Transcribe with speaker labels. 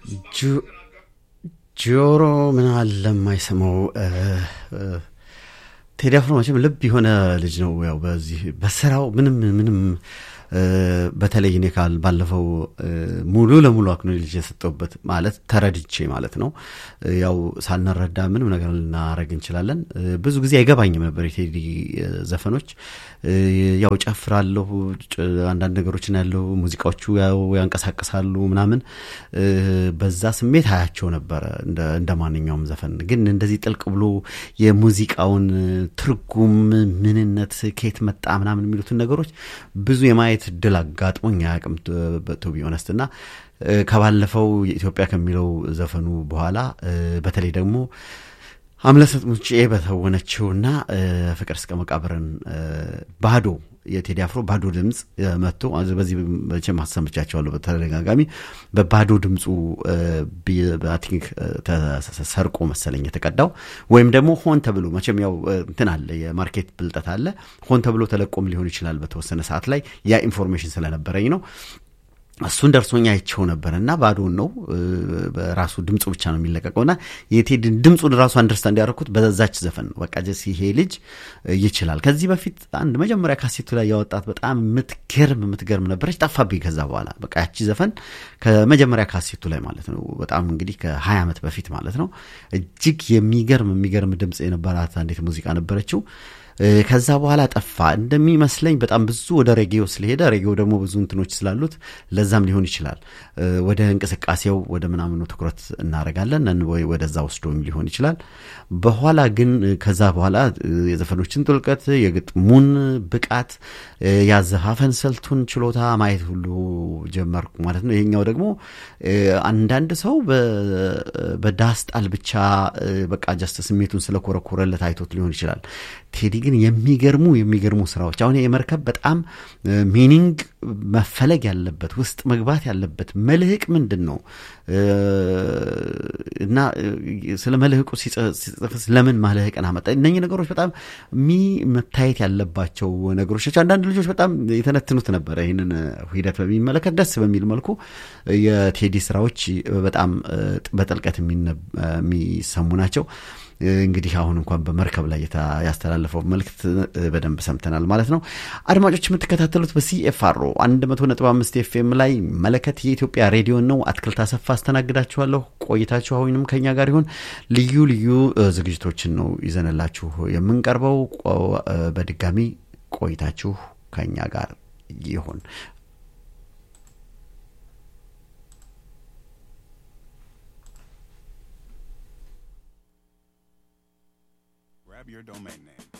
Speaker 1: ጆሮ ምን አለ የማይሰማው ቴዲ አፍሮ መቼም ልብ የሆነ ልጅ ነው። ያው በዚህ በስራው ምንም ምንም በተለይ እኔ ካል ባለፈው ሙሉ ለሙሉ አክኖሌጅ የሰጠውበት ማለት ተረድቼ ማለት ነው። ያው ሳልነረዳ ምንም ነገር ልናረግ እንችላለን። ብዙ ጊዜ አይገባኝም ነበር የቴዲ ዘፈኖች። ያው ጨፍራለሁ፣ አንዳንድ ነገሮችን ያለው ሙዚቃዎቹ ያው ያንቀሳቅሳሉ ምናምን፣ በዛ ስሜት አያቸው ነበረ እንደ ማንኛውም ዘፈን። ግን እንደዚህ ጥልቅ ብሎ የሙዚቃውን ትርጉም ምንነት፣ ከየት መጣ ምናምን የሚሉትን ነገሮች ብዙ የማየት እድል አጋጥሞኝ አያውቅም ቱ ቢ ኦነስት እና ከባለፈው የኢትዮጵያ ከሚለው ዘፈኑ በኋላ በተለይ ደግሞ አምለሰት ሙጬ በተወነችውና ፍቅር እስከ መቃብርን ባዶ የቴዲ አፍሮ ባዶ ድምፅ መጥቶ በዚህ መቼም አሰምቻቸዋለሁ በተደጋጋሚ በባዶ ድምፁ ቲንክ ተሰርቆ መሰለኝ የተቀዳው ወይም ደግሞ ሆን ተብሎ መቼም ያው እንትን አለ የማርኬት ብልጠት አለ ሆን ተብሎ ተለቆም ሊሆን ይችላል በተወሰነ ሰዓት ላይ ያ ኢንፎርሜሽን ስለነበረኝ ነው እሱን ደርሶኛ አይቸው ነበር እና ባዶን ነው በራሱ ድምፁ ብቻ ነው የሚለቀቀው እና የቴድን ድምፁን ራሱ አንደርስታንድ ያደረኩት በዛች ዘፈን ነው። በቃ ጀስ ይሄ ልጅ ይችላል። ከዚህ በፊት አንድ መጀመሪያ ካሴቱ ላይ ያወጣት በጣም የምትገርም የምትገርም ነበረች፣ ጠፋብኝ። ከዛ በኋላ በቃ ያቺ ዘፈን ከመጀመሪያ ካሴቱ ላይ ማለት ነው በጣም እንግዲህ ከሀያ ዓመት በፊት ማለት ነው እጅግ የሚገርም የሚገርም ድምፅ የነበራት አንዲት ሙዚቃ ነበረችው። ከዛ በኋላ ጠፋ እንደሚመስለኝ በጣም ብዙ ወደ ሬጌዮ ስለሄደ ሬጌዮ ደግሞ ብዙ እንትኖች ስላሉት ለዛም ሊሆን ይችላል ወደ እንቅስቃሴው ወደ ምናምኑ ትኩረት እናደርጋለን ወይ ወደዛ ወስዶም ሊሆን ይችላል በኋላ ግን ከዛ በኋላ የዘፈኖችን ጥልቀት የግጥሙን ብቃት ያዘፋፈን ስልቱን ችሎታ ማየት ሁሉ ጀመርኩ ማለት ነው ይሄኛው ደግሞ አንዳንድ ሰው በዳስጣል ብቻ በቃ ጀስት ስሜቱን ስለኮረኮረለት አይቶት ሊሆን ይችላል ቴዲ ግን የሚገርሙ የሚገርሙ ስራዎች አሁን የመርከብ በጣም ሚኒንግ መፈለግ ያለበት ውስጥ መግባት ያለበት መልህቅ ምንድን ነው እና ስለ መልህቁ ሲጽፍስ ለምን ማልህቅን አመጣ እነኚህ ነገሮች በጣም ሚ መታየት ያለባቸው ነገሮች ናቸው አንዳንድ ልጆች በጣም የተነትኑት ነበረ ይህንን ሂደት በሚመለከት ደስ በሚል መልኩ የቴዲ ስራዎች በጣም በጥልቀት የሚሰሙ ናቸው እንግዲህ አሁን እንኳን በመርከብ ላይ ያስተላለፈው መልእክት በደንብ ሰምተናል ማለት ነው። አድማጮች የምትከታተሉት በሲኤፍአሮ 100.5 ኤፍኤም ላይ መለከት የኢትዮጵያ ሬዲዮ ነው። አትክልት አሰፋ አስተናግዳችኋለሁ። ቆይታችሁ አሁንም ከኛ ጋር ይሁን። ልዩ ልዩ ዝግጅቶችን ነው ይዘንላችሁ የምንቀርበው። በድጋሚ ቆይታችሁ ከኛ ጋር ይሁን።
Speaker 2: Grab your domain name.